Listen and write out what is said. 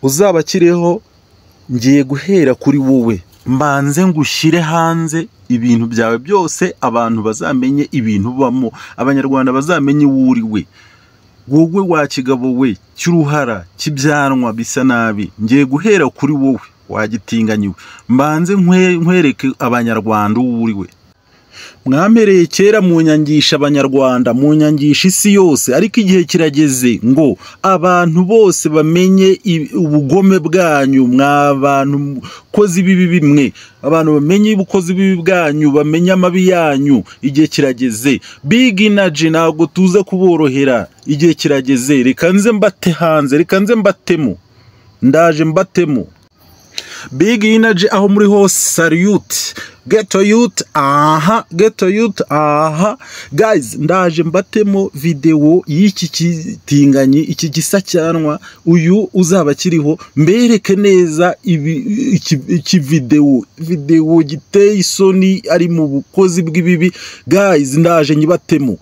uzabakiriho ngiye guhera kuri wowe mbanze ngushyire hanze ibintu byawe byose abantu bazamenye ibintu ubamo abanyarwanda bazamenye uwo uri we wowe wa kigabo we cy'uruhara cy'ibyanwa bisa nabi ngiye guhera kuri wowe wagitinganyiwe mbanze nkwereke abanyarwanda uwo uri we mwampereye kera munyangisha abanyarwanda munyangisha isi yose ariko igihe kirageze ngo abantu bose bamenye ubugome bwanyu mwa bantu mukozi bibi bimwe abantu bamenye ubukozi bibi bwanyu bamenye amabi yanyu igihe kirageze big energy ntabwo tuza kuborohera igihe kirageze reka nze mbate hanze reka nze mbatemo ndaje mbatemo big energy aho muri hose salute geto yuti aha geto yuti aha gayizi ndaje mbatemo videwo y'iki kitinganyi iki gisa cyanwa uyu uzaba akiriho mbereke neza iki videwo videwo giteye isoni ari mu bukozi bw'ibibi gayizi ndaje nyibatemo